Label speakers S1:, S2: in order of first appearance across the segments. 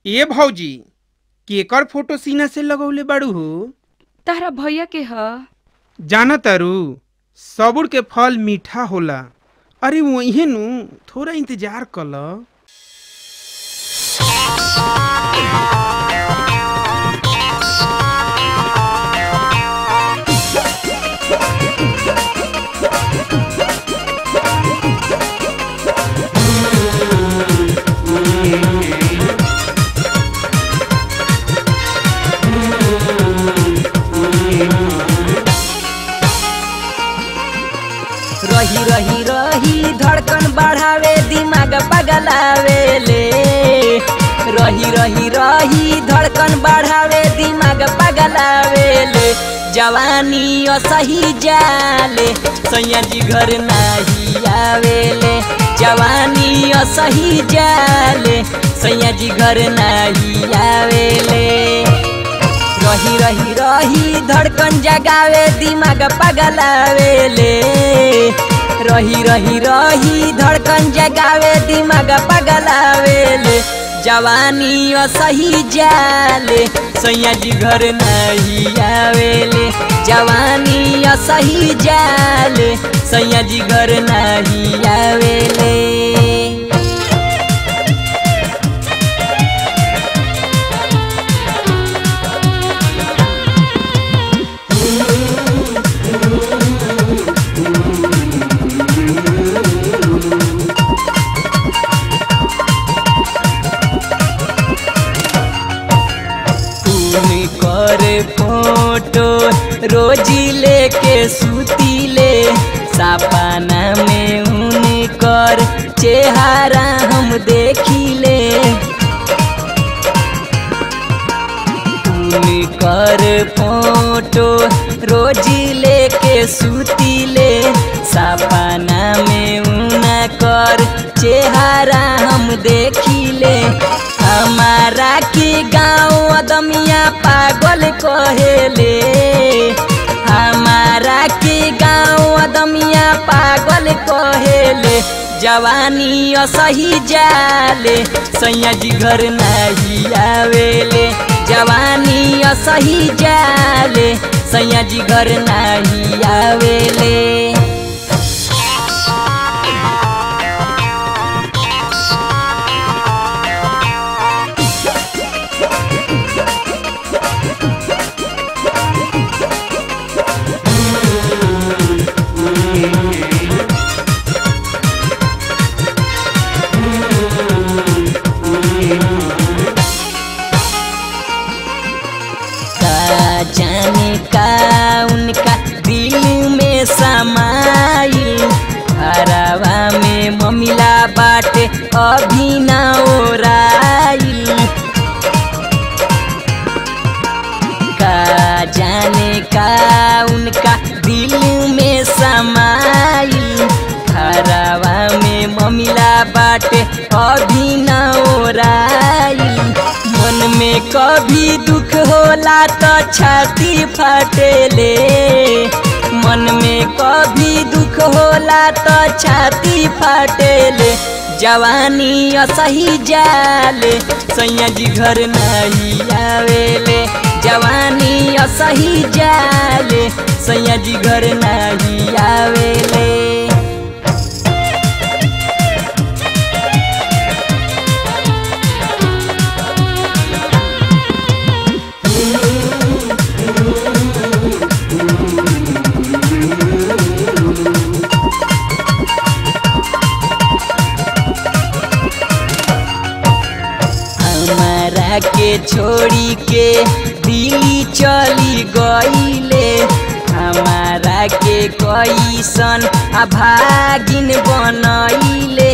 S1: ए भौजी केकर फोटो सीना से लगौले बाड़ू हो
S2: तारा भैया के ह
S1: जाना तारू सबुर के फल मीठा होला अरे वही नु थोड़ा इंतजार कल
S3: रही रही रही धड़कन बढ़ावे दिमाग पगलावे ले रही रही रही धड़कन बढ़ावे दिमाग पगलावे ले जवानी असही जाले सैया जी घर नाही आवेले जवानी असही जाले सैया जी घर नाही आवेले रही रही रही धड़कन जगावे दिमाग पगलावे ले रही रही रही धड़कन जगावे दिमाग पगलावे ले जवानी असही जाले सैया जी घर नहीं आवेले जवानी असही जाले सैया जी घर नहीं आवेले तुम कर फोटो रोजी लेके सुतीले सपना में उनकर चेहरा हम देखिले तुम कर फोटो रोजी लेके सुतीले सपना में उनकर चेहरा हम देखिले हमारा के गाँव अदमिया पागल कहेले हमारा के गाँव अदमिया पागल कहेले जवानी असही जाले सैया जी घर नहीं आवेले जवानी असही जाले सैया जी घर नहीं आवेले का जाने का उनका दिल में समाइल हरावा में ममिला बाटे अभी ना ओराइल का जाने का उनका दिल में समाइल हरावा में ममिला बाटे अभी ना ओराइल मन में कभी दुख होला तो छाती फाटेले मन में कभी दुख होला तो छाती फाटेले जवानी असही जाले सैया जी घर नहीं आवेले जवानी असही जाले सैया जी घर नहीं आवेले हमारा के छोड़ी के दिल्ली चली गईले हमारा के कैसन अभागिन बनैले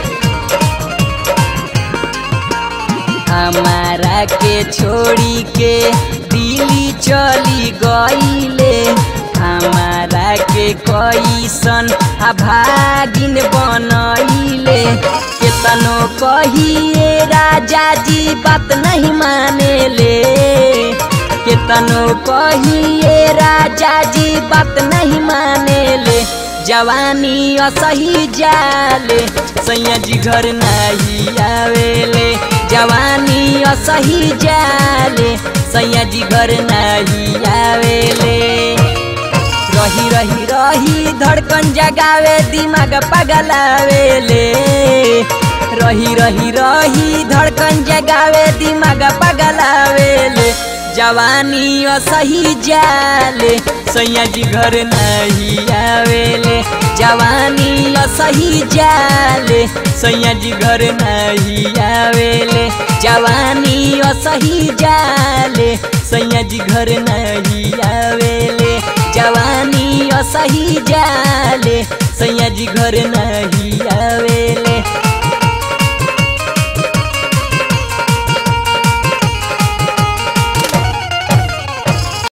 S3: हमारा के छोड़ी के दिल्ली चली गईले हमारा के कैसन अभागिन बनैले केतनो कहिए राजा जी बात नहीं माने ले केतनो कहिए राजा जी बात नहीं माने ले जवानी असही जाले सैया जी घर नहीं आवेले जवानी असही जाले सैया जी घर नहीं आवेले रही रही रही धड़कन जगावे दिमाग पगलावेले रही रही रही धड़कन जगावे दिमाग पगलावेले जवानी असही जाले सैया जी घर नहीं आवेले जवानी असही जाले सैया जी घर नहीं आवेले जवानी असही जाले सैया जी घर नहीं आवेले जवानी असही जाले सैया जी घर नहीं